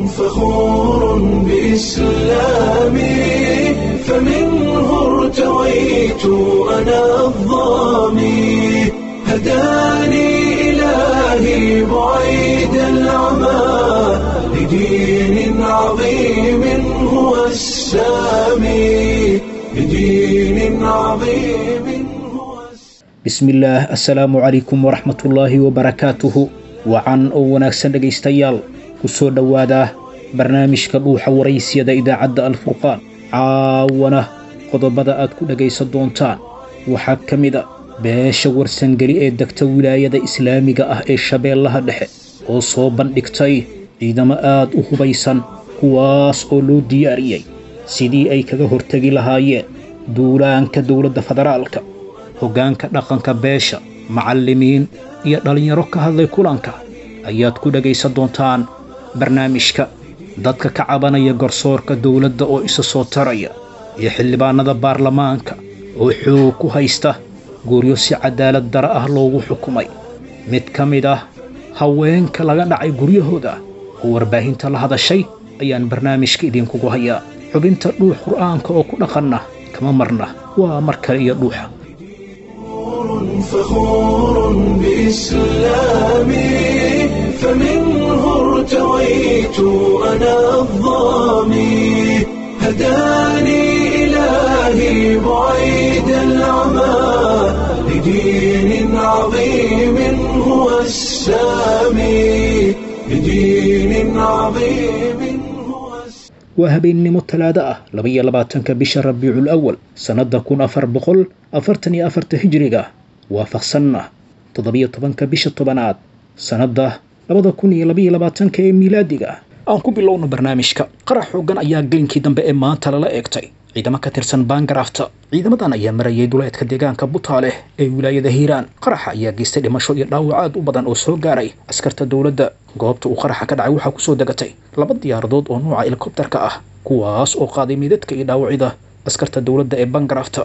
فخور بإسلامي فمنه ارتويت أنا الظامي هداني إلهي بعيد العمى لدين عظيم هو السامي لدين عظيم هو السامي bismillaah assalaamu calaykum waraxmatullaahi wabarakaatuhu wacan oo wanaagsan dhegaystayaal ku soo dhowaada barnaamijka dhuuxa waraysiyada idaacadda alfurqaan caawana qodobada aad ku dhegaysan doontaan waxaa ka mid a beesha warsangeli ee degta wilaayada islaamiga ah ee shabeellaha dhexe oo soo bandhigtay ciidamo aad u hubaysan kuwaas oo loo diyaariyey sidii ay kaga hortegi lahaayeen duulaanka dowladda federaalka hoggaanka dhaqanka beesha macallimiin iyo dhallinyaro ka hadlay kulanka ayaad ku dhegaysan doontaan barnaamijka dadka ka cabanaya garsoorka dowladda oo isa soo taraya iyo xildhibaanada baarlamaanka oo xoog ku haysta guryo si cadaalad dara ah loogu xukumay mid ka mid ah haweenka laga dhacay guryahooda oo warbaahinta la hadashay ayaan barnaamijka idinkugu hayaa xubinta dhuux qur'aanka oo ku dhaqanna kama marna waa mar kale iyo dhuuxa فخور بإسلامي فمنه ارتويت أنا الظامي هداني إلهي بعيد العمى لدين عظيم هو السامي لدين عظيم هو السامي waa habeennimo talaado ah labaiyo labaatanka bisha rabiicul awal sannadda kun afar boqol afartan iyo afarta hijiriga waafaqsanna toddobiyo tobanka bisha tobanaad sannadda labada kun iyo labaiyo labaatanka ee miilaadiga aan ku bilowno barnaamijka qarax xooggan ayaa gelinkii dambe ee maanta lala eegtay ciidamo ka tirsan baangaraafta ciidamadan ayaa marayay duleedka deegaanka butaaleh ee wilaayada hiiraan qaraxa ayaa geystay dhimasho iyo dhaawac aad u badan oo soo gaaray askarta dowladda goobta uu qaraxa ka dhacay waxaa kusoo degatay laba diyaaradood oo nuuca helikobtarka ah kuwaas oo qaaday midadka iyo dhaawacyada askarta dowladda ee baangaraafta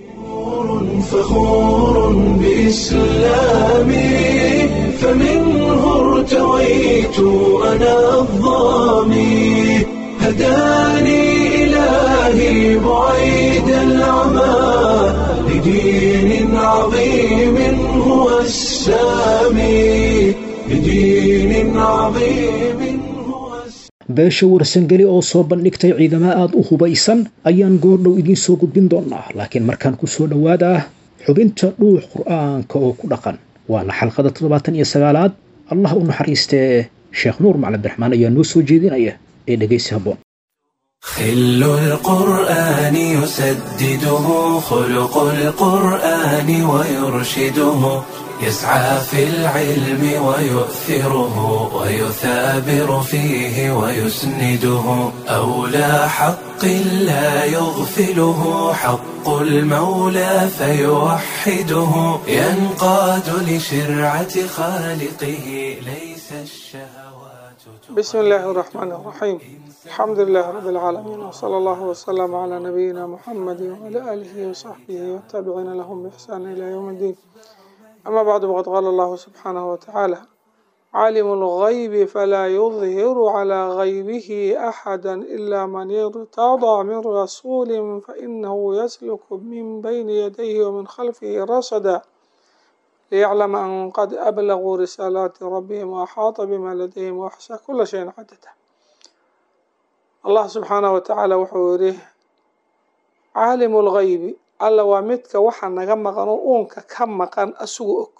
فخور بإسلامي فمنه ارتويت أنا الظامي هداني إلهي بعيد العمى لدين عظيم هو السامي لدين عظيم هو السامي beesha warsangeli oo soo bandhigtay ciidamo aad u hubaysan ayaan goordhow idiin soo gudbin doonaa laakiin markaan ku soo dhowaadaa xubinta dhuux qur'aanka oo ku dhaqan waana xalqada toddobaatan iyo sagaalaad allah u naxariistee sheekh nuur macali abdiraxmaan ayaa noo soo jeedinaya ee dhegaysi habboon خل القرآن يسدده خلق القرآن ويرشده يسعى في العلم ويؤثره ويثابر فيه ويسنده أولى حق لا يغفله حق المولى فيوحده ينقاد لشرعة خالقه ليس الشهوات بسم الله الرحمن الرحيم الحمد لله رب العالمين وصلى الله وسلم على نبينا محمد وعلى آله وصحبه والتابعين لهم بإحسان إلى يوم الدين أما بعد فقد قال الله سبحانه وتعالى عالم الغيب فلا يظهر على غيبه أحدا إلا من ارتضى من رسول فإنه يسلك من بين يديه ومن خلفه رصدا ليعلم أن قد أبلغوا رسالات ربهم وأحاط بما لديهم وأحصى كل شيء عددا الله سبحانه وتعالى wuxuu yidhi caalimu lgaybi alla waa midka waxa naga maqan oo uunka ka maqan asugu og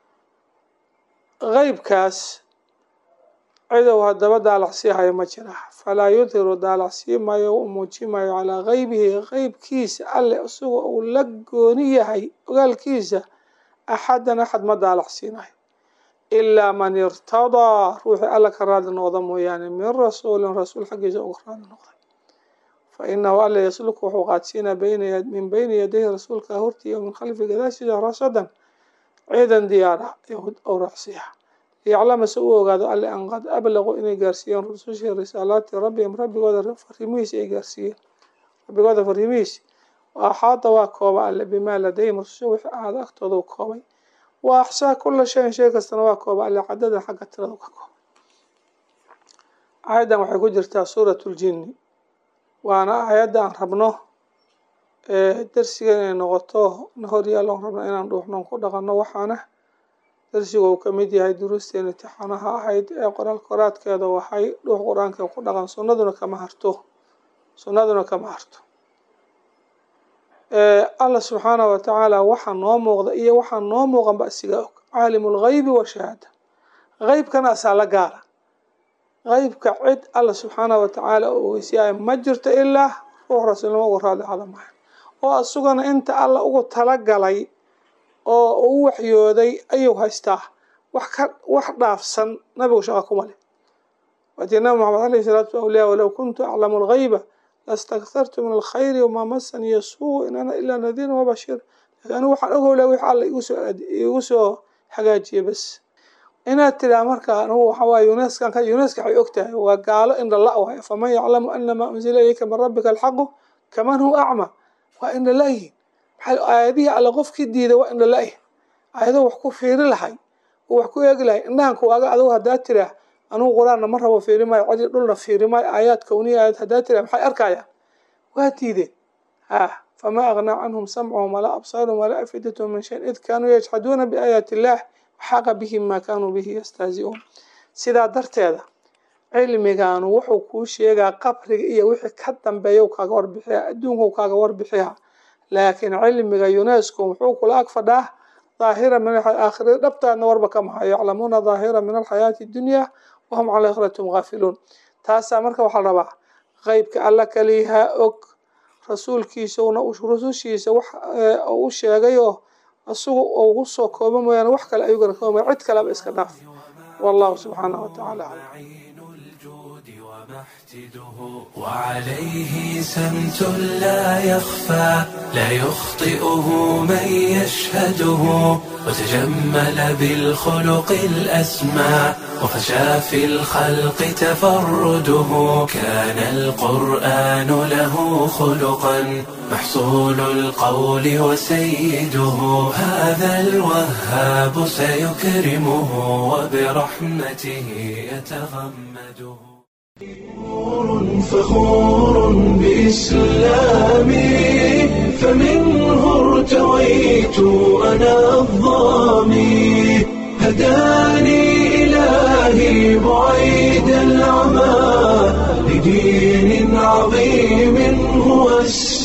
qeybkaas cidow haddaba daalacsii hayo ma jira falaa yudhiru daalacsii maayo u muuji maayo calaa geybihi qeybkiisa alle isaga uu la gooni yahay ogaalkiisa axadan axad ma daalacsiinayo ilaa man irtadaa ruuxii alla ka raali noqda mooyaane min rasuulin rasuul xaggiisa uga raali noqday fa inahu alla yasluku wuxuu qaadsiinaa bayna min bayni yadayhi rasuulka hortiiya min khalfi gadaashiisa rasadan ciidan diyaar ah oo raacsiya liyaclama se u ogaado alle an qad ablaquu inay gaarsiiyeen rusushii risaalaati rabbihim rabbigooda fariimihiisa ay gaarsiiyeen rabbigooda fariimihiisa wa axaada waa kooba alle bimaa ladayhim rususha wixii ahaada agtooda u koobay wa axsaa kula shayin shay kastana waa kooba alle cadadan xagga tirada ka kooba aayaddan waxay ku jirtaa suurat ljinni waana aayadda aan rabno darsiga inay noqoto na horyaalon rabno inaan dhuuxnoon ku dhaqanno waxaana darsiga uu ka mid yahay duruusteen imtixaanaha ahayd ee qoraal koraadkeeda waxay dhuux qur-aanka ku dhaqan sunnaduna kama harto sunnaduna kama harto allah subxaanah wa tacaala waxaa noo muuqda iyo waxaa noo muuqan ba isiga og caalimu lgaybi wa shahaada qeybkana asaa la gaara qeybka cid alla subxaanah wa tacaala u ogeysiyaaya ma jirto ilaa ruux rasuulnimo ugu raadli hada maha oo asugana inta alla ugu talagalay oo u waxyooday ayuu haystaa wax ka wax dhaafsan nabigu shaqa kuma leh waatii nabi maxamed alayhi salatu slam leh walow kuntu aclamu lgayba lastakthartu min alkhayri wamaa masaniya suu in ana ilaa nadiirun wabashiir lakin anigu waxaan ogowlaa wix alla igusoo igu soo hagaajiye bas inaad tiraa marka anugu waxawaaye uneskan ka uneska waxay og tahay waa gaalo indhala waay faman yaclamu ana maa unzila ilayka min rabbika alxaqu kaman huwa acma waa indhala-yihin maxaa aayadihii alle qofkii diiday waa indhala-yih aayado wax ku fiiri lahay oo wax ku eegi lahay indhahanka waaga adugu haddaa tiraa anugu qur-aanna ma rabo fiiri maayo codi dhulna fiiri maayo aayaad kowniya aayad haddaa tiraa maxay arkayaan waa diideen ha famaa agnaa canhum samcuhum walaa absaaruhum walaa afidatahum min shayin id kaanuu yajxaduuna biaayaati illaah waxaaqa bihim maa kaanuu bihi yastahzi'uun sidaa darteeda cilmigaanu wuxuu kuu sheegaa qabriga iyo wixii ka dambeeya kaaga warbixiya adduunku kaaga warbixiya laakiin cilmiga unesco muxuu kula ag fadhaa daahira min aakhirada dhabtaadna warba kama hayo yaclamuuna daahira min alxayaati dunya wahum cala aakhiratum gaafiluun taasaa marka waxaa la rabaa qeybka alla kaliyahaa og rasuulkiisuna rusushiisa wax u sheegay oo isagu ugu soo kooba mooyaane wax kale ayuu garakooba cid kaleba iska dhaaf wallahu subxaanahu watacaala aclam وعليه سمت لا يخفى لا يخطئه من يشهده وتجمل بالخلق الأسمى وفشى في الخلق تفرده كان القرآن له خلقا محصول القول وسيده هذا الوهاب سيكرمه وبرحمته يتغمده فخور بإسلامي فمنه ارتويت أنا الظامي هداني إلهي بعيد العمى لدين عظيم هو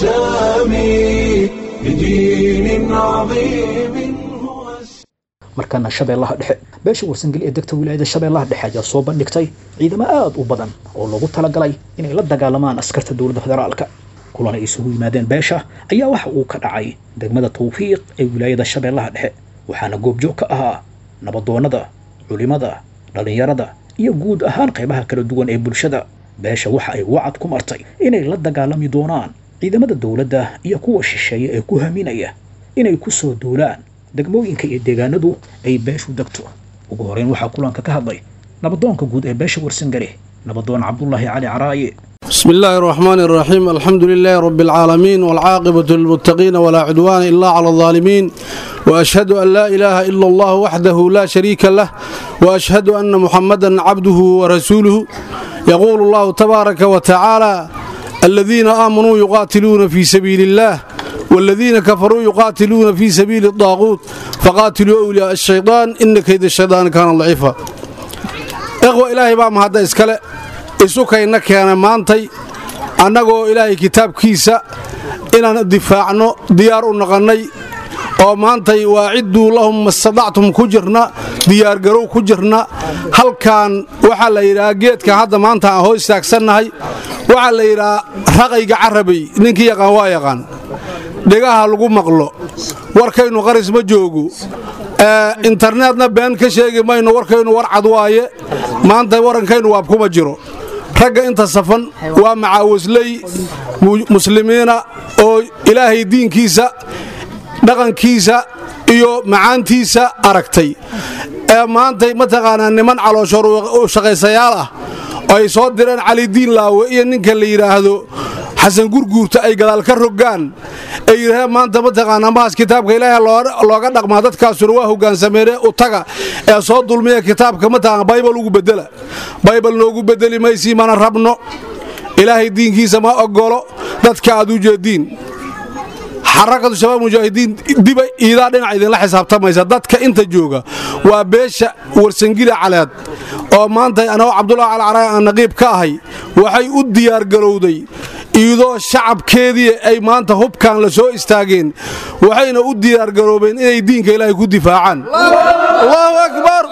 السامي لدين عظيم هو السامي markaana shabeellaha dhexe beesha warsangeli ee degta wilaayada shabeellaha dhexe ayaa soo bandhigtay ciidamo aad u badan oo loogu talagalay inay la dagaalamaan askarta dowladda federaalka kulan ay isugu yimaadeen beesha ayaa waxa uu ka dhacay degmada tawfiiq ee wilaayada shabeellaha dhexe waxaana goobjoog ka ahaa nabadoonnada culimada dhallinyarada iyo guud ahaan qaybaha kala duwan ee bulshada beesha waxa ay wacad ku martay inay la dagaalami doonaan ciidamada dowladda iyo kuwa shisheeye ee ku haminaya inay ku soo duulaan degmooyinka iyo deegaanadu ay beeshu degto ugu horeyn waxaa kulanka ka hadlay nabadoonka guud ee beesha warsangare nabadoon cabdulaahi cali caraaye بسم الله الرحمن الرحيم الحمد لله رب العالمين والعاقبة للمتقين ولا عدوان إلا على الظالمين وأشهد أن لا إله إلا الله وحده لا شريك له وأشهد أن محمدا عبده ورسوله يقول الله تبارك وتعالى الذين آمنوا يقاتلون في سبيل الله والذين كفروا يقاتلون في سبيل الطاغوت فقاتلوا أولياء الشيطان إن كيد الشيطان كان ضعيفا إخوة إلهي بام هذا إسكاله isukayna keena maantay annagoo ilaahay kitaabkiisa inaan difaacno diyaar u naqannay oo maantay waacidduu lahum mastadactum ku jirna diyaargarow ku jirna halkan waxaa la yidhahaa geedkan hadda maanta aan hoo istaagsannahay waxaa la yidhahaa raqayga carabay ninkii yaqaan waa yaqaan dhegaha lagu maqlo warkaynu qaris ma joogo interneetna been ka sheegi mayno warkaynu war cad waaye maanta warankaynu waab kuma jiro ragga inta safan waa macaawisley muslimiina oo ilaahay diinkiisa dhaqankiisa iyo macaantiisa aragtay ee maantay mataqaanaa niman calooshoor shaqaysayaal ah oo ay soo direen calidiin laawe iyo ninka la yidhaahdo xasan gurguurta ay gadaal ka rogaan ay yidhaaheen maanta mataqaanaa mahaas kitaabka ilaahay looga dhaqmaa dadkaasuna waa hogaansameene u taga ee soo dulmiya kitaabka mataqaana baybal ugu bedela baybal noogu bedeli maysii mana rabno ilaahay diinkiisa ma ogolo dadka aad u jeediin xarakatu shabaab mujaahidiin diba iidaa dhinac idinla xisaabtamaysa dadka inta jooga waa beesha warsangila caleed oo maanta anagoo cabdulahi calcaraay aan naqiib ka ahay waxay u diyaargarowday iidoo shacabkeedii ay maanta hubkan la soo istaageen waxayna u diyaargaroobeen inay diinka ilaahay ku difaacaan allahu akbar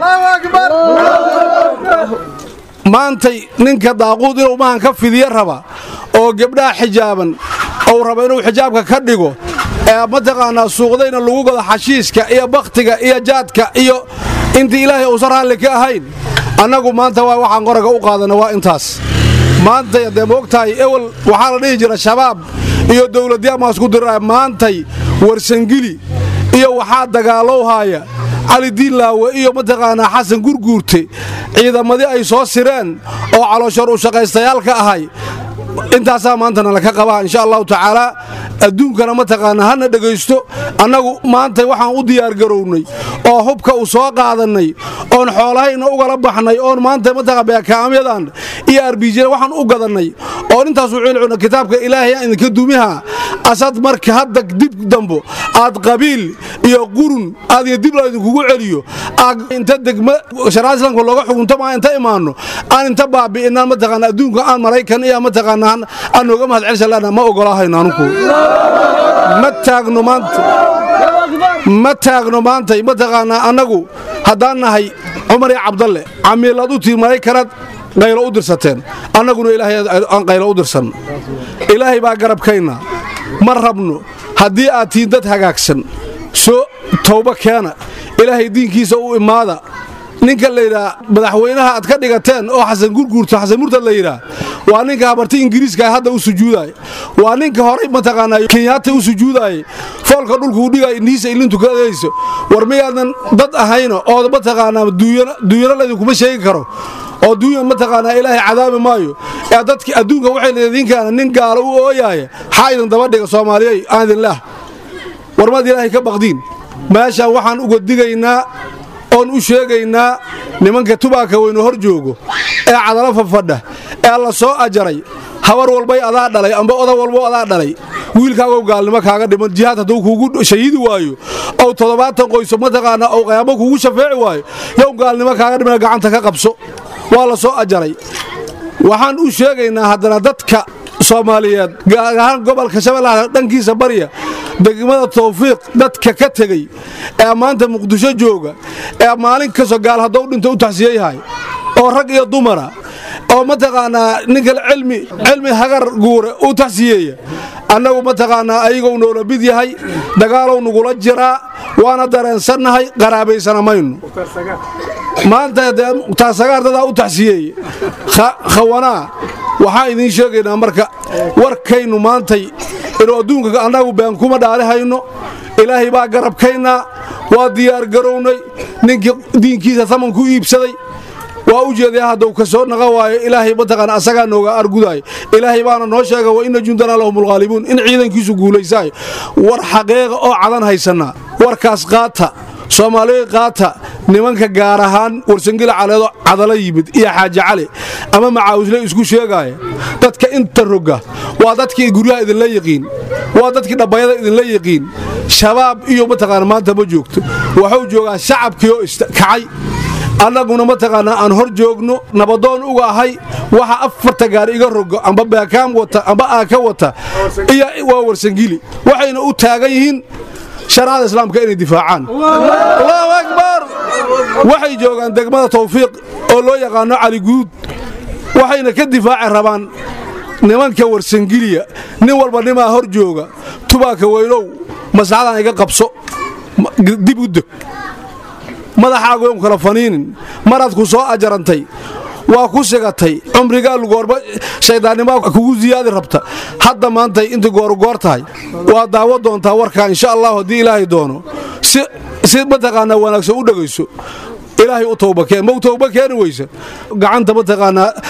maantay ninka daaquud inuu mahan ka fidiyo raba oo gebdhaha xijaaban ou raba inuu xijaabka ka dhigo ee mataqaanaa suuqdayna lagu gado xashiiska iyo bakhtiga iyo jaadka iyo intii ilaahay uusan raalli ka ahayn annagu maanta waa waxaan qoraga u qaadana waa intaas maantay haddee moogtahay ewel waxaa la dhihi jira shabaab iyo dowladyaamaasku diraya maantay warsangili iyo waxaa dagaalowhaaya cali diinlaawe iyo mataqaanaa xasan gurguurte ciidamadii ay soo sireen oo calooshoor u shaqaystayaalka ahay intaasaa maantana laka qabaa insha allahu tacaalaa adduunkana mataqaanaa hana dhegaysto annagu maanta waxaan u diyaargarownay oo hubka u soo qaadannay oon xoolahayna ugala baxnay oon maanta mataqaa beekaamyadan iyo arbijina waxaan u gadannay oon intaasu cilcuna kitaabka ilaahay aan idinka dumiha asad marka hadda dib dambo aad qabiil iyo qurun aad iyo dib la idinkugu celiyo aad inta degma sharaada islaamka looga xukunto maa inta imaanno aan inta baabi'inaan mataqaana adduunka aan maraykan iyo mataqaana aan nooga mahad celshalana ma ogolaahayno anugu ma taagno maanta ma taagno maantay mataqaanaa annagu haddaan nahay cumar iyo cabdalle camiilaad u tii maraykanaad qaylo u dirsateen annaguna ilaahay aan qaylo u dirsan ilaahay baa garabkayna ma rabno haddii aad tihiin dad hagaagsan soo towba keena ilaahay diinkiisa u imaada ninka layidhaa madaxweynaha aad ka dhigateen oo xasan gurguurto xasan murtad la yidhaa waa ninka habarti ingiriiska hadda u sujuudaaya waa ninka horay mataqaanaa kenyaata u sujuudaayay foolka dhulkuu dhigaya indhihiisa ilintu ka adayso war miyaadan dad ahayno oo mataqaanaa duuyano laydinkuma sheegi karo oo duunya mataqaanaa ilaahay cadaabi maayo ee dadki adduunka waxay leediinkaana nin gaalo u ooyaaya xaa idin daba dhiga soomaaliyey aan idinlaah war maad ilaahay ka baqdiin meeshaan waxaan uga digaynaa oon u sheegaynaa nimanka tubaaka weynu hor joogo ee cadalo fafadha ee la soo ajaray habar walbay adaa dhalay amba oda walbo adaa dhalay wiilkaagow gaalnimo kaaga dhiman jihaad hadduu kuugu shahiidi waayo ow toddobaatan qoyso mataqaanaa ow qayaamo kuugu shafeeci waayo yow gaalnimo kaaga dhimana gacanta ka qabso waa la soo ajaray waxaan u sheegaynaa haddana dadka soomaaliyeed gaar ahaan gobolka shabeellaha dhankiisa barya degmada tawfiiq dadka ka tegey ee maanta muqdisho jooga ee maalin kastoo gaal haddou dhinto u taxsiyeyahay oo rag iyo dumara oo mataqaanaa ninkale cilmi cilmi hagar guure u taxsiyeeya annagu mataqaanaa ayagou noola mid yahay dagaalow nugula jiraa waana dareensannahay qaraabaysana maynu maanta dee mukhtaar dadaa u taxsiyeeye khawanaa waxaan idiin sheegaynaa marka warkaynu maantay inuu adduunka annagu been kuma dhaalihayno ilaahay baa garabkaynaa waa diyaargarownay ninkii diinkiisa taman ku iibsaday waa u jeedaa hadduu ka soo naqa waayo ilaahay mataqaana asagaa nooga argudaay ilaahay baana noo sheega wa inna jundana lahum alghaalibuun in ciidankiisu guulaysaayo war xaqeeqa oo cadan haysannaa warkaas qaata soomaaliya qaata nimanka gaar ahaan warsangila caleedo cadala yimid iyo xaaji cali ama macaawisle isku sheegaaya dadka inta roga waa dadkii guryaha idinla yiqiin waa dadkii dhabbayada idinla yiqiin shabaab iyo mataqaana maanta ma joogto waxuu joogaa shacabkii oo kacay annaguna mataqaanaa aan hor joogno nabadoon uga ahay waxa afarta gaar iga rogo amba beekaam wata amba aaka wata iyo waa warsangili waxayna u taagan yihiin sharaacada islaamka inay difaacaan allahu akbar waxay joogaan degmada tawfiiq oo loo yaqaano cali guud waxayna ka difaaci rabaan nimanka warsangiliya nin walba nimaa hor jooga tubaaka weynow maslaxadan iga qabso dib u deg madaxaagoon kala faniinin maraad ku soo ajarantay waa ku sigatay cumrigaa lugoorba shayddaannimaa kugu siyaadi rabta hadda maantay inta goorgoor tahay waa daawo doontaa warkaa insha allahu haddii ilaahay doono si mataqaanaa wanaagsan u dhegayso ilaahay u towbakeen ma u towba keeni weysa gacanta mataqaanaa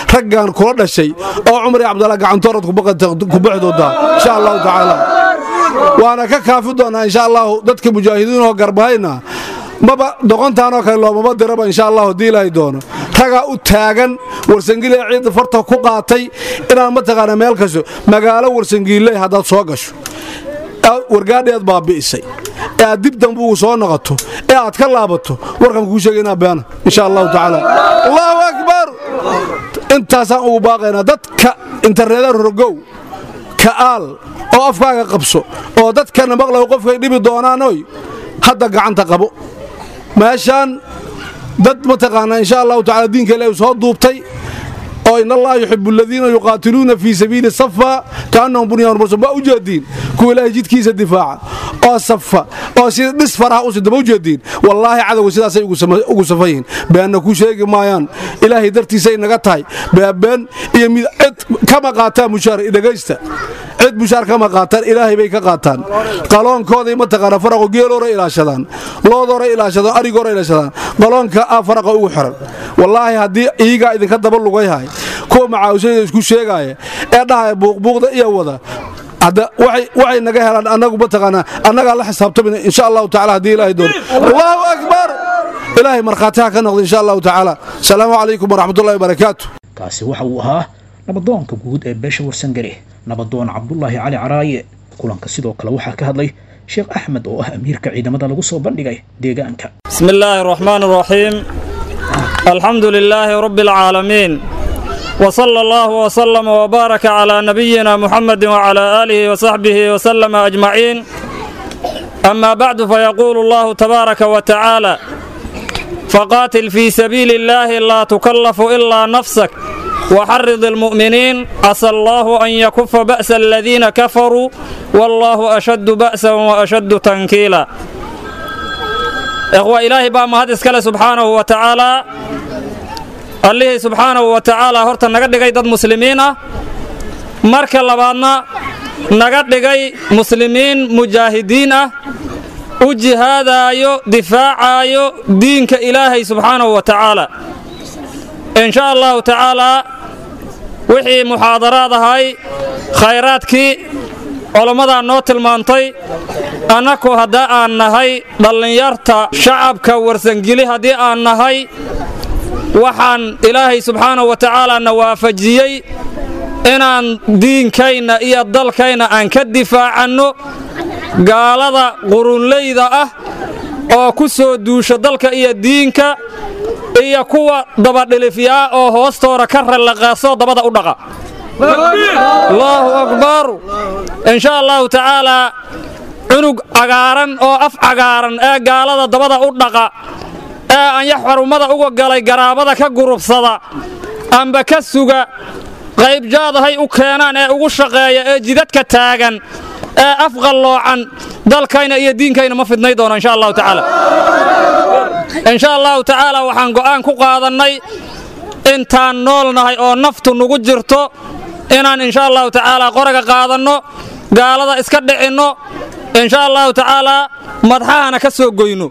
raggan kula dhashay oo cumar iyo cabdalla gacantoorad ku bixi doontaa insha allahu tacaala waana ka kaafi doonaa insha allahu dadka mujaahidiinoo garbahayna maba doqontaanoo kale loomama diraba insha allahu haddii ilaahay doono ragaa u taagan warsangiile ciidda farta ku qaatay inaad mataqaana meel kasto magaalo warsangiille haddaad soo gasho wargaadheed baabi'isay ee aad dib dambe ugu soo noqoto ee aad ka laabato warkan kuu sheegaynaa beena insha allahu tacaala allahu akbar intaasaan ugu baaqaynaa dadka interneeda rogow ka'aal oo afkaaga qabso oo dadkana maqlaw qofkay dhibi doonaanoy hadda gacanta qabo meeshaan dad mataqaanaa insha allahu tacala diinka ilaahi soo duubtay oo in allaha yuxibu aladiina yuqaatiluuna fii sabiili safa kaannahum bunyaanun marsuum waa u jeediin kuwa ilaahay jidkiisa difaaca oo safa oo sida dhis faraha u sidaba u jeediin wallaahi cadowga sidaasay ugu safan yihiin beenna ku sheegi maayaan ilaahay dartiisay naga tahay beebeen iyo mid cid kama qaataan mushaar dhegaysta cid mushaar kama qaataan ilaahay bay ka qaataan qaloonkooday mataqaana faraqo geelooray ilaashadaan loodooray ilaashadaan arigooray ilaashadaan qaloonka ah faraqa ugu xiran wallaahi haddii iigaa idinka daba lugayhay kuwa macaawishada isku sheegaaya ee dhahaya buuqbuuqda iyo wada hadda waxay naga helaan annagu mataqaanaa annagaa la xisaabtamina insha allahu tacala haddii ilaahay doono allahu akbar ilaahay markhaati ha ka noqda insha allahu tacaala asalaamu calaykum waraxmatullahi wabarakaatu kaasi waxa uu ahaa nabadoonka guud ee beesha warsangare nabadoon cabdulaahi cali caraaye kulanka sidoo kale waxaa ka hadlay sheekh axmed oo ah amiirka ciidamada lagu soo bandhigay deegaanka بسم الله الرحمن الرحيم الحمد لله رب العالمين وصلى الله وسلم وبارك على نبينا محمد وعلى آله وصحبه وسلم أجمعين أما بعد فيقول الله تبارك وتعالى فقاتل في سبيل الله لا تكلف إلا نفسك وحرض المؤمنين عسى الله أن يكف بأس الذين كفروا والله أشد بأسا وأشد تنكيلا إخوة إلهي بقى مهد إسكاله سبحانه وتعالى allihii subxaanahu wa tacaala horta naga dhigay dad muslimiin ah marka labaadna naga dhigay muslimiin mujaahidiin ah u jihaadaayo difaacaayo diinka ilaahay subxaanahu wa tacaala insha allahu tacaalaa wixii muxaadaraad ahay khayraadkii culammadaa noo tilmaantay annaku haddaa aan nahay dhallinyarta shacabka warsangeli haddii aan nahay waxaan ilaahay subxaanahu wa tacaala na waafajiyey inaan diinkayna iyo dalkayna aan ka difaacanno gaalada qurunleyda ah oo ku soo duusha dalka iyo diinka iyo kuwa dabadhilifyaa oo hoostoora ka rallaqaasoo dabada u dhaqa allaahu akbar insha allahu tacaalaa cunug cagaaran oo af cagaaran ee gaalada dabada u dhaqa ee anyax xarummada uga galay garaabada ka gurubsada amba ka suga qaybjaadahay u keenaan ee ugu shaqeeya ee jidadka taagan ee afqalloocan dalkayna iyo diinkayna ma fidnay doono insha allahu tacaala insha allahu tacaala waxaan go'aan ku qaadannay intaan noolnahay oo naftu nugu jirto inaan insha allahu tacaala qoraga qaadanno gaalada iska dhicinno insha allahu tacaalaa madxahana ka soo goyno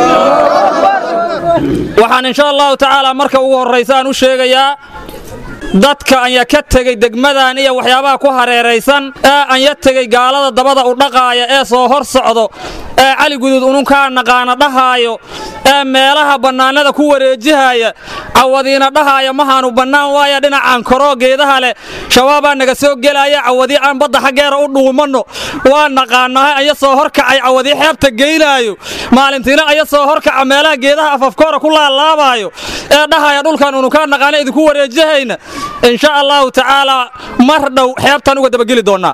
waxaan insha allahu tacaalaa marka ugu horraysa aan u sheegayaa dadka anya ka tegey degmadan iyo waxyaabaha ku hareeraysan ee anya tegey gaalada dabada u dhaqaaya ee soo hor socdo ee cali guduud ununkaa naqaana dhahaayo ee meelaha bannaanada ku wareejihaya cawadiina dhahaaya mahaanu bannaan waaya dhinacaan koroo geedaha leh shabaabaa naga soo gelaya cawadii aan badda xaggeera u dhuumanno waa naqaanahay aya soo horkacay cawadii xeebta geynaayo maalintiina aya soo horkaca meelaha geedaha afafkoora ku laalaabaayo ee dhahaya dhulkan ununkaa naqaana idinku wareejihayna insha allahu tacaalaa mar dhow xeebtaan uga dabageli doonnaa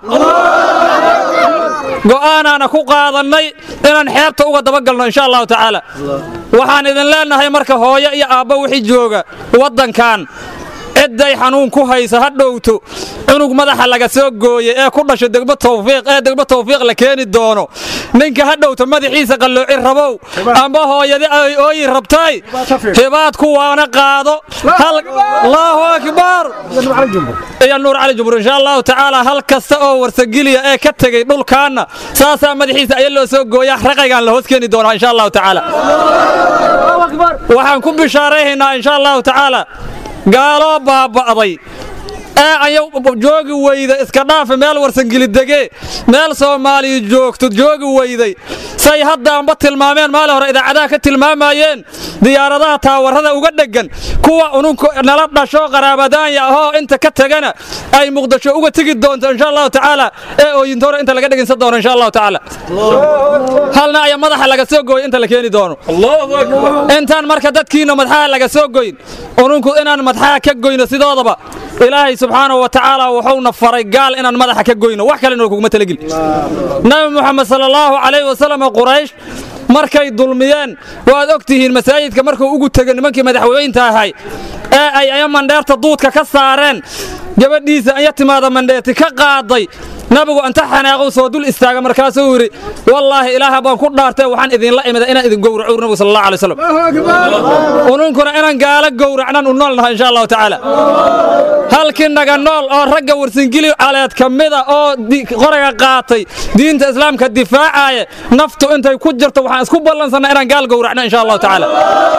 go'aanaana ku qaadannay inaan xeebta uga dabagalno insha allahu tacaala waxaan idin leennahay marka hooyo iyo aabba wixii jooga waddankan cidday xanuun ku haysa ha dhowto cunug madaxa laga soo gooye ee ku dhasho degmo tawfiiq ee degmo tawfiiq la keeni doono ninka ha dhowto madaxiisa qallooci rabow amba hooyadi ay ooyi rabtay hibaad kuwaana qaado allahu akbar iyo nuur cali jumhur insha allahu tacaala hal kasta oo warsageliya ee ka tegey dhulkaanna saasaa madaxiisa aya loo soo gooya raqaygaan la hoos keeni doonaa insha allahu tacaala waxaan ku bishaarayhaynaa insha allahu tacaala gaaloo baaba'day ee aya joogi weyda iska dhaafa meel warsangilidege meel soomaaliya joogto joogi weyday say haddaanba tilmaameen maali hore idaacadaha ka tilmaamayeen diyaaradaha taawarada uga dheggan kuwa ununku nala dhasho qaraabadaanya ahoo inta ka tegana ay muqdisho uga tegi doonto insha allahu tacaala ee ooyintoore inta laga dhegansan doono insha allahu tacaala halna aya madaxa laga soo gooy inta la keeni doono intaan marka dadkiina madaxaha laga soo goyn ununku inaan madaxaha ka goyno sidoodaba ilaahay subxaanahu wa tacaala wuxuuna faray gaal inaan madaxa ka goyno wax kalena kuguma talageli nabi muxamed sala allahu calayhi wasalam quraysh markay dulmiyeen waad og tihiin masaajidka markuu ugu tego nimankii madaxweynta ahay ee ay aya mandheerta duudka ka saareen gabadhiisa aya timaada mandheerti ka qaaday nabigu inta xanaaqow soo dul istaaga markaasuu yidhi wallaahi ilaaha baan ku dhaartay waxaan idinla imida inaan idin gowraco nabigu sal allah alay wasalam ununkuna inaan gaalo gowracnaan u nool nahay insha allahu tacaala halkii naga nool oo ragga warsingili caleed ka mida oo qoraga qaatay diinta islaamka difaacaya naftu intay ku jirto waxaan isku ballansannaa inaan gaal gowracno insha allahu tacaala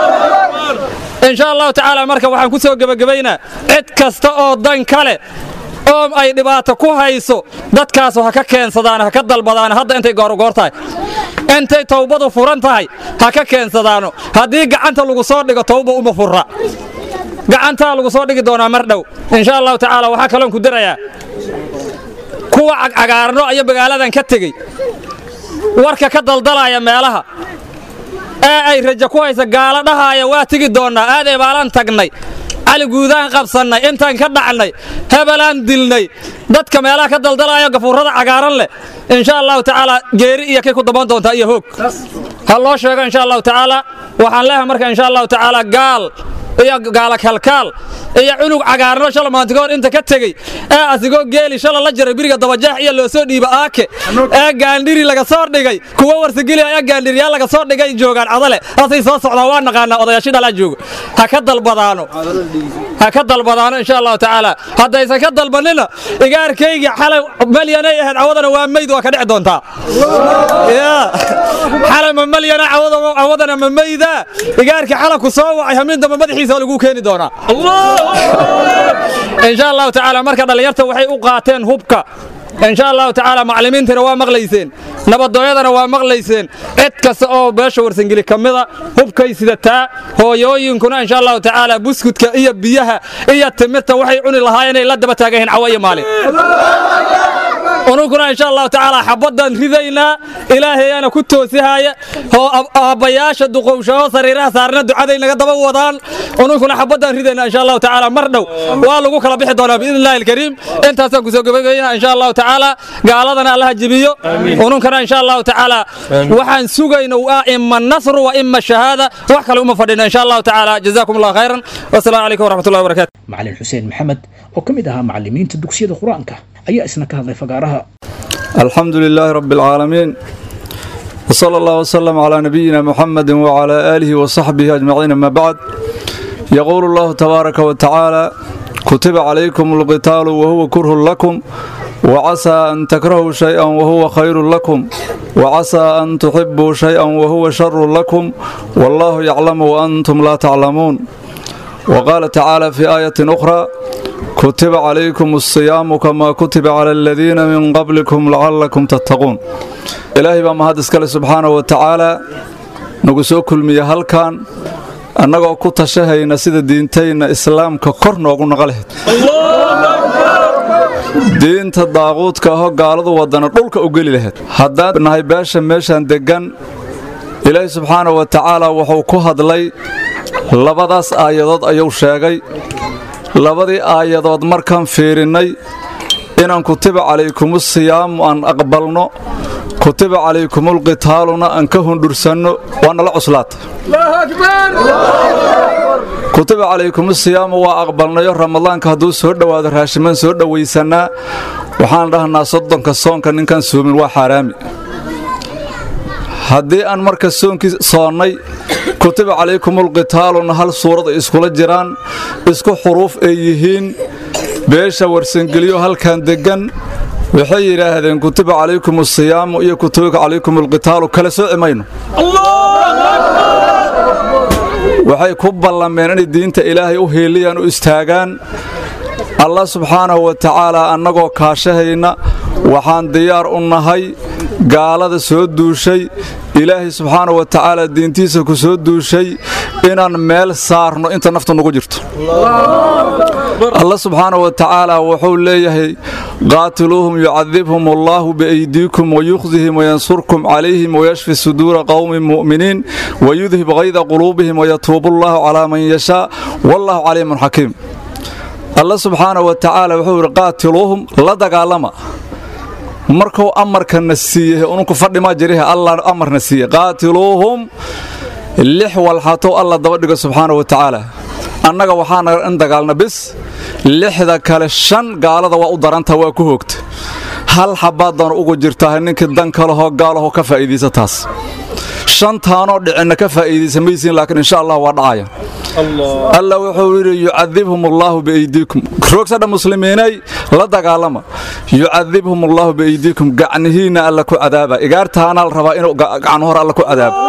insha allahu tacaala marka waxaan ku soo gebagabaynaa cid kasta oo dan kale oo ay dhibaato ku hayso dadkaasu ha ka keensadaan ha ka dalbadaan hadda intay goorgoor tahay intay towbadu furan tahay ha ka keensadaano haddii gacanta lagu soo dhigo towba uma furra gacantaa lagu soo dhigi doonaa mar dhow insha allahu tacaala waxaa kaloon ku darayaa kuwa cagcagaarno ayo magaaladan ka tegey warka ka daldalaya meelaha ee ay raja ku haysa gaalo dhahaaya waa tegi doonnaa aaday baalaan tagnay cali guudaan qabsannay intaan ka dhacnay hebelaan dilnay dadka meelaha ka daldalaayo gafuurrada cagaaran leh insha allahu tacaala geeri iyo kay ku daban doontaa iyo hoog ha loo sheego insha allahu tacaala waxaan leeyahay marka insha allahu tacaala gaal iyo gaala kalkaal iyo cunug cagaarno shala maantigoor inta ka tegey ee asigoo geeli shala la jaray biriga dabajeex iyo loo soo dhiiba aake ee gaandhiri laga soo dhigay kuwa warsageli ayaa gaandhiriyaa laga soo dhigay joogaan cadale asay soo socdaan waa naqaanaa odayaashii dhalaa joogo ha ka dalbadaano ha ka dalbadaano insha allahu tacaala haddaysan ka dalbanina igaarkaygi xalay malyanay ahayd cawadana waa meyd waa ka dhici doontaa xalay ma malyana cawadana ma meyda igaarkii xala ku soo wacay hamin dambe madaxiisa waa lagu keeni doonaa insha allahu tacaala marka dhallinyarta waxay u qaateen hubka insha allahu tacaala macallimiintana waa maqlayseen nabadooyadana waa maqlayseen cid kasta oo beesha warsangeli ka mida hubkay sidataa hooyooyinkuna insha allahu tacaala buskudka iyo biyaha iyo timirta waxay cuni lahaayeen inay la daba taagayihiin cawa iyo maalin ununkuna insha allahu tacaala xabadaan ridaynaa ilaahayaana ku toosihaaya oo aabbayaasha duqowshao sariiraha saarna ducaday naga daba wadaan ununkuna xabadaan ridaynaa insha allahu tacaala mar dhow waa lagu kala bixi doonaa biidni illahi alkariim intaasaan kusoo gabagabaynaa insha allahu tacaala gaaladana allaha jibiyo ununkana insha allahu tacaala waxaan sugayna waa ima nasru wa ima shahaada wax kale uma fadhino insha allahu tacaala jazakum allah khayran wasalaamu calaykum waraxmatullahi wabarakatu macalin xuseen maxamed oo ka mid ahaa macallimiinta dugsiyada qur-aanka ayaa isna ka hadlay fagaaraha الحمد لله رب العالمين وصلى الله وسلم على نبينا محمد وعلى آله وصحبه أجمعين ما بعد يقول الله تبارك وتعالى كتب عليكم القتال وهو كره لكم وعسى أن تكرهوا شيئا وهو خير لكم وعسى أن تحبوا شيئا وهو شر لكم والله يعلم وأنتم لا تعلمون وقال تعالى في آية أخرى كتب عليكم الصيام كما كتب على الذين من قبلكم لعلكم تتقون إلهي بما هذا اسكال سبحانه وتعالى نقصو كل مية هلكان annagoo ku tashahayna sida diintayna islaamka kor noogu naqalahayd diinta daaquudka ahoo gaaladu wadana dhulka u geli lahayd haddaan nahay beesha meeshaan deggan ilaahi subxaana wa tacaala wuxuu ku hadlay labadaas aayadood ayuu sheegay labadii aayadood markaan fiirinnay inaan kutiba calaykumusiyaamu aan aqbalno kutiba calaykumulqitaaluna aan ka hundhursanno waa nala cuslaatay kutiba calaykumusiyaamu waa aqbalnayo ramadaanka hadduu soo dhowaado raashimaan soo dhowaysannaa waxaan dhahnaa soddonka soonka ninkaan soomin waa xaaraami haddii aan marka soonkii soonnay kutiba calaykumulqitaaluna hal suurad ay iskula jiraan isku xuruuf ay yihiin beesha warsangeliyo halkan deggan waxay yidhaahdeen kutiba calaykum asiyaamu iyo kutiba calaykum alqitaalu kala sooci mayno waxay ku ballameen inay diinta ilaahay u heeliyaan u istaagaan allah subxaanahu wa tacaalaa annagoo kaashahayna waxaan diyaar u nahay gaalada soo duushay ilaahay subxaana wa tacaala diintiisa ku soo duushay inaan meel saarno inta naftu nugu jirto allah subxaana wa tacaala wuxuu leeyahay qaatiluuhum yucadibhum allaahu biaydiikum wayukhzihim wayansurkum calayhim wayashfi suduura qowmin mu'miniin wayudhib hayda quluubihim wayatuubu allaahu calaa man yashaa wallaahu caliimun xakiim allah subxaana wa tacaala wuxuu yidhi qaatiluuhum la dagaalama markuu amarkana siiyey ununku fadhimaa jiriha allah amarna siiyey qaatiluuhum lix walxatow alla daba dhigo subxaana wa tacaala annaga waxaana in dagaalna bis lixda kale shan gaalada waa u darantaha waa ku hoogta hal xabaadan ugu jirtaa ninkii dan kalehoo gaalaho ka faa'iidaysa taas shantaanoo dhicinna ka faa'iidaysa maysiin laakiin insha allah waa dhacaya alla wuxuu yidhi yucadibhum allaahu biaydiikum roogsadha muslimiinay la dagaalama yucadibhum allaahu biaydiikum gacnihiinna alla ku cadaaba igaartaana la rabaa inuu gacan hor alla ku cadaabo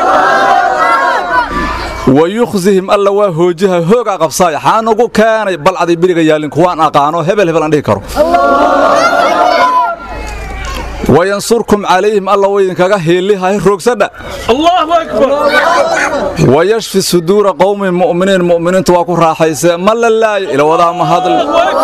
wayukhzihim alla waa hoojaha hoogaa qabsaaya xaanugu keenay balcaday biriga yaalin kuwaan aqaano hebel hebel aan dhihi karo wayansurkum calayhim alla waydinkaga heelihay roogsadha wayashfi suduura qowmin mu'miniin mu'miniintu waa ku raaxaysee ma la laayo ilawadaa ma hadl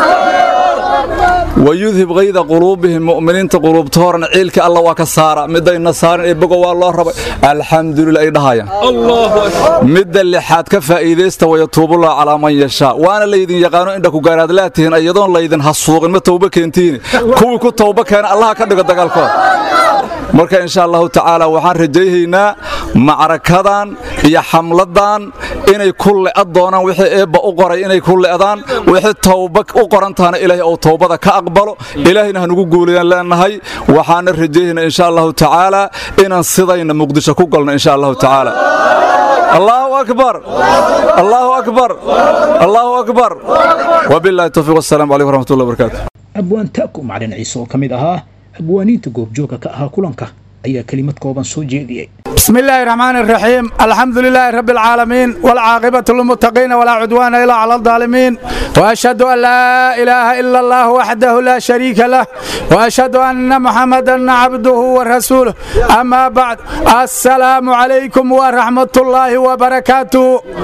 wayudhib hayda quluubihim mu'miniinta quluubta horna ciilkii alla waa ka saara midayna saarin ee bogo waa loo rabay alxamdulilah ay dhahayaan midda lixaad ka faa'iidaysta wayatuubullah calaa man yashaa waana laydin yaqaano indha ku gaaraadlaa tihiin iyadoon laydin hasuuqin ma towba keentiini kuwii ku towba keena allaha ka dhigo dagaalkooda marka insha allahu tacaala waxaan rajayhaynaa macrakadan iyo xamladan inay ku le'ad doonaan wixii eebba u qoray inay ku le'daan wixii towba u qoran tahana ilaahay ou towbada ka aqbalo ilaahayna hanugu guulayaan leenahay waxaana rajayhaynaa insha allahu tacaala inaan sidayna muqdisho ku galno insha allahu tacaala allahu akbar allahu akbar allahu akbar wabillahi towfiiq wasalaamu calaykum waraxmatullahi wabarakaatu abwaan ta'ku macalin ciise oo ka mid ahaa abwaaniinta goobjooga ka ahaa kulanka ayaa kelimad kooban soo jeediyey بسم الله الرحمن الرحيم الحمد لله رب العالمين والعاقبة للمتقين ولا عدوان إلا على الظالمين وأشهد أن لا إله إلا الله وحده لا شريك له وأشهد أن محمدا عبده ورسوله أما بعد السلام عليكم ورحمة الله وبركاته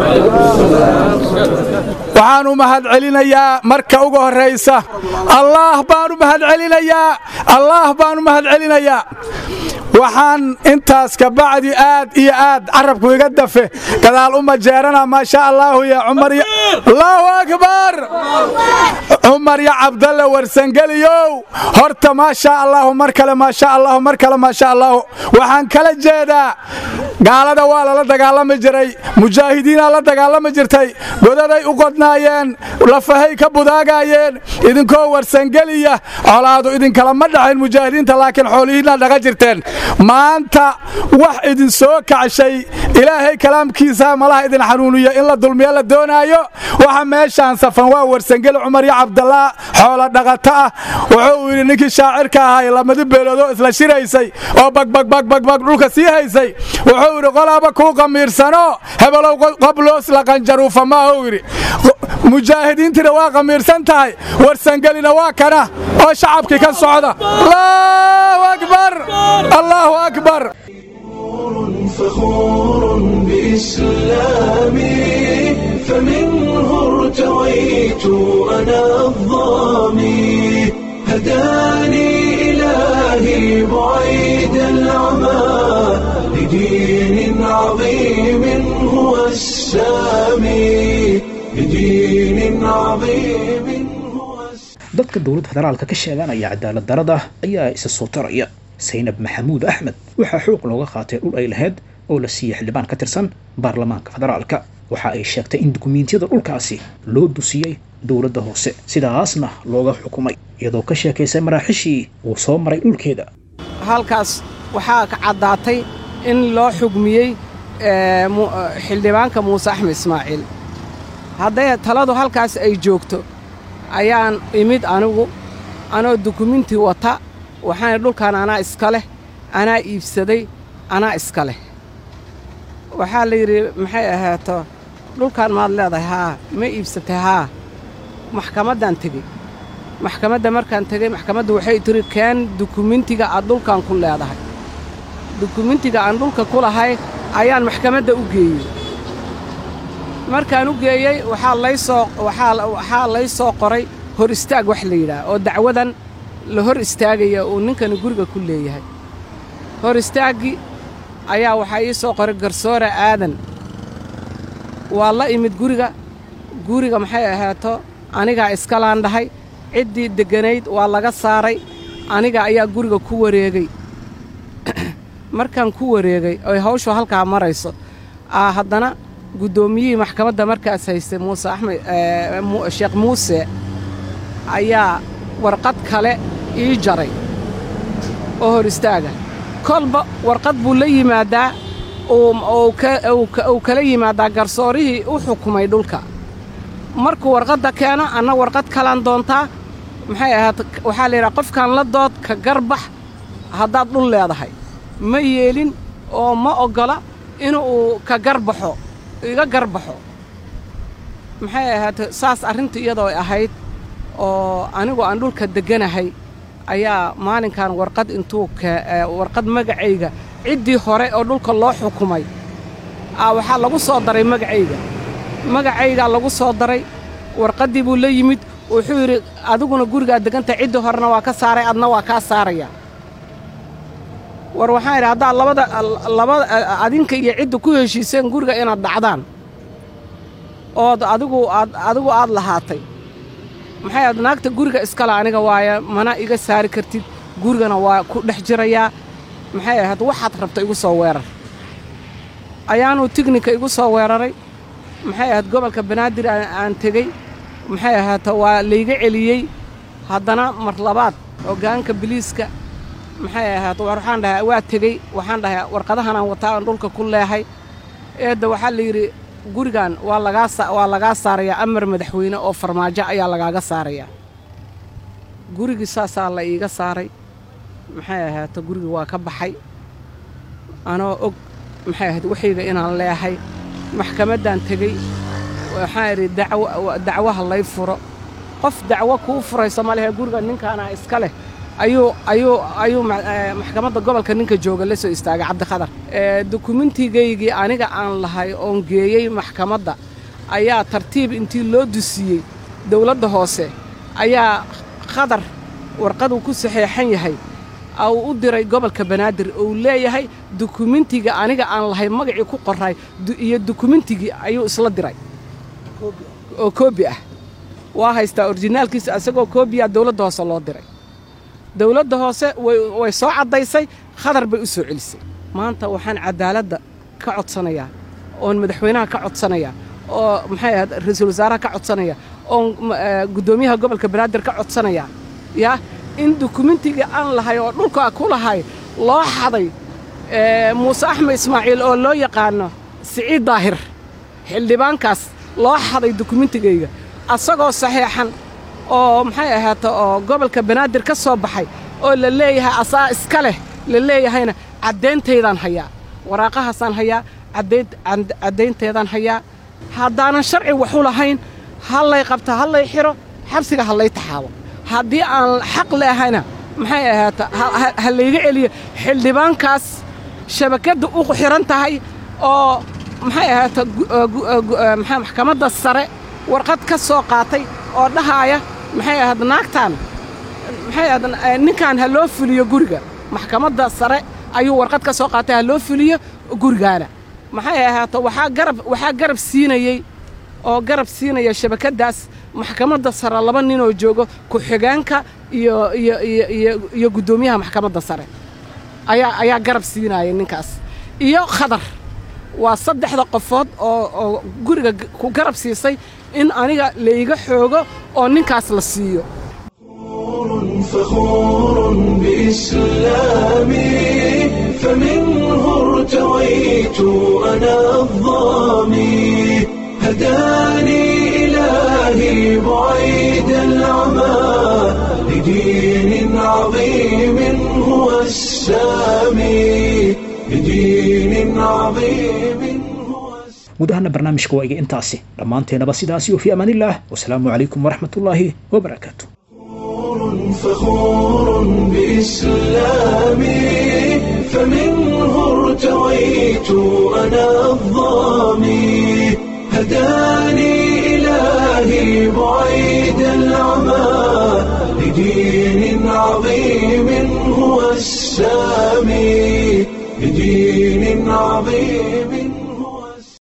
waxaan u mahad celinayaa marka ugu horraysa allaah baan u mahad celinayaa allaah baan u mahad celinayaa waxaan intaas ka bacdi aad iyo aad carabku iga dafe gadaal u majeerana maasha allaahu ya cumar allaahu akbar cumar ya cabdalle warsangeliyow horta maasha allaahu mar kale maasha allaahu mar kale maasha allaahu waxaan kala jeedaa gaalada waa lala dagaalami jiray mujaahidiinaa la dagaalami jirtay godaday u qodnaayeen lafahay ka budaagaayeen idinkoo warsangeliya colaadu idinkala ma dhaxayn mujaahidiinta laakiin xoolihiinaa dhaga jirteen maanta wax idin soo kacshay ilaahay kalaamkiisa malaha idin xanuuniyo in la dulmiyo la doonaayo waxa meeshaan safan waa warsangeli cumar iyo cabdallah xoolo dhaqato ah wuxuu yidhi ninkii shaacirka ahay lamadi beeloodoo isla shiraysay oo bagbagbagbagbag dhulka sii haysay wuxuu yidhi qolaaba kuu qamiirsano hebelow qabloos la qanjaruufa maahuu yidhi mujaahidiintina waa qamiirsan tahay warsangelina waa kana oo shacabkii ka socda allahu akbar allahu akbar فخور بإسلامي فمنه ارتويت أنا الظامي هداني إلهي بعيد العمى لدين عظيم هو السامي لدين عظيم هو السامي dadka dowladda federaalka ka sheeganaya cadaalad darada ayaa isa soo taraya saynab maxamuud axmed waxaa xuuq looga qaatay dhul ay lahayd oo la siiyey xildhibaan ka tirsan baarlamaanka federaalka waxa ay sheegtay in dukumiintiyada dhulkaasi loo dusiyey dowladda hoose sidaasna looga xukumay iyadoo ka sheekaysay maraaxishii uu soo maray dhulkeeda halkaas waxaa ka caddaatay in loo xugmiyey xildhibaanka muuse axmed ismaaciil hadday taladu halkaas ay joogto ayaan imid anigu anoo dukumintii wata waxaana dhulkan anaa iska leh anaa iibsaday anaa iska leh waxaa la yidhi maxay ahaato dhulkan maad leedahay haa ma iibsatay haa maxkamaddaan tegey maxkamadda markaan tegey maxkamadda waxay tiri keen dukumentiga aad dhulkan ku leedahay dukumentiga aan dhulka ku lahay ayaan maxkamadda u geeyey markaan u geeyey waxaa lay soo waxaa waxaa lay soo qoray hor istaag wax la yidhaah oo dacwadan la hor istaagaya uu ninkani guriga ku leeyahay hor istaaggii ayaa waxaa ii soo qoray garsoore aadan waa la imid guriga guriga maxay ahaato anigaa iskalaan dhahay ciddii degganayd waa laga saaray aniga ayaa guriga ku wareegay markaan ku wareegay oy hawshu halkaa marayso aa haddana guddoomiyihii maxkamadda markaas haystay muuse axmed sheekh muuse ayaa warqad kale ii jaray oo hor istaaga kolba warqad buu la yimaadaa uu kala yimaadaa garsoorihii u xukumay dhulka markuu warqadda keeno anna warqad kalaan doontaa maxay ahaat waxaa la yidhaha qofkaan la dood ka garbax haddaad dhul leedahay ma yeelin oo ma oggola inuu ka garbaxo iga garbaxo maxay ahaate saas arrinta iyadoo ahayd oo anigu aan dhulka degganahay ayaa maalinkan warqad intuu warqad magacayga ciddii hore oo dhulka loo xukumay aa waxaa lagu soo daray magacayga magacaygaa lagu soo daray warqaddii buu la yimid wuxuu yidhi adiguna gurigaad deggantahay ciddii horena waa ka saaray adna waa kaa saaraya war waxaan idhi haddaad labada labada adinka iyo cidda ku heshiiseen guriga inaad dhacdaan ood adigu aad adigu aad lahaatay maxay aad naagta guriga iskale aniga waaya mana iga saari kartid gurigana waa ku dhex jirayaa maxay ahayd waxaad rabta igu soo weerar ayaanuu tignika igu soo weeraray maxay ahayd gobolka banaadir aan tegey maxay ahaata waa layga celiyey haddana mar labaad hoggaanka biliiska maxay ahaat waxaan dhahay waa tegey waxaan dhahay warqadahanaan wataa aan dhulka ku leehay eedda waxaa la yidhi gurigan waa lagaa waa lagaa saarayaa amar madaxweyne oo farmaajo ayaa lagaaga saarayaa gurigii saasaa la iiga saaray maxay ahaato gurigii waa ka baxay anoo og maxay ahayd waxayga inaan leehay maxkamaddaan tegey waxaan idhi dacwaha lay furo qof dacwo kuu furayso ma lehe guriga ninkaanaa iska leh ayuu ayuu ayuu maxkamadda gobolka ninka jooga la soo istaagay cabdikhadar dukumentigaygii aniga aan lahay oon geeyey maxkamadda ayaa tartiib intii loo dusiyey dawladda hoose ayaa khadar warqaduu ku saxeexan yahay uu u diray gobolka banaadir uu leeyahay dukumentiga aniga aan lahay magacii ku qoray iyo dukumentigii ayuu isla diray oo koobi ah waa haystaa orijinaalkiisa isagoo koobiya dawladda hoose loo diray dawladda hoose way soo caddaysay khadar bay u soo celisay maanta waxaan caddaaladda ka codsanayaa oon madaxweynaha ka codsanayaa oo maxay ahayd ra-iisul wasaaraha ka codsanaya oon guddoomiyaha gobolka banaadir ka codsanayaa yaa in dukumentigii aan lahay oo dhulka ku lahay loo xaday muuse axmed ismaaciil oo loo yaqaano siciid daahir xildhibaankaas loo xaday dukumentigayga asagoo saxeexan oo maxay ahaata oo gobolka banaadir ka soo baxay oo la leeyahay asaa iska leh la leeyahayna caddayntaydaan hayaa waraaqahaasaan hayaa caddaynteedaan hayaa haddaanan sharci waxu lahayn hallay qabta hallay xidho xabsiga hallay taxaabo haddii aan xaq leahayna maxay ahaata ha layga celiyo xildhibaankaas shabakadda u xidhan tahay oo maxay ahaata maxaa maxkamadda sare warqad ka soo qaatay oo dhahaaya maxay ahayd naagtaan maxay ahayd ninkan ha loo fuliyo guriga maxkamadda sare ayuu warqad ka soo qaatay ha loo fuliyo gurigaana maxay ahaato waxaa garab waxaa garab siinayey oo garab siinaya shabakaddaas maxkamadda sare laba ninoo joogo ku-xigeenka iyo iyo iyo iyo iyo guddoomiyaha maxkamadda sare ayaa ayaa garab siinaya ninkaas iyo khadar waa saddexda qofood oo oo guriga ku garab siisay in aniga layga xoogo oo ninkaas la siiyo فخور بإسلامي فمنه ارتويت أنا الظامي هداني إلهي بعيد العمى لدين عظيم هو السامي لدين عظيم هو gudahana barnaamijka waa iga intaasi dhammaanteenaba sidaasi wa fii amaanillaah wasalaamu calaykum waraxmatullaahi wabarakaatu فخور بإسلامي فمنه ارتويت أنا الظامي هداني إلهي بعيد العمى لدين عظيم هو السامي لدين عظيم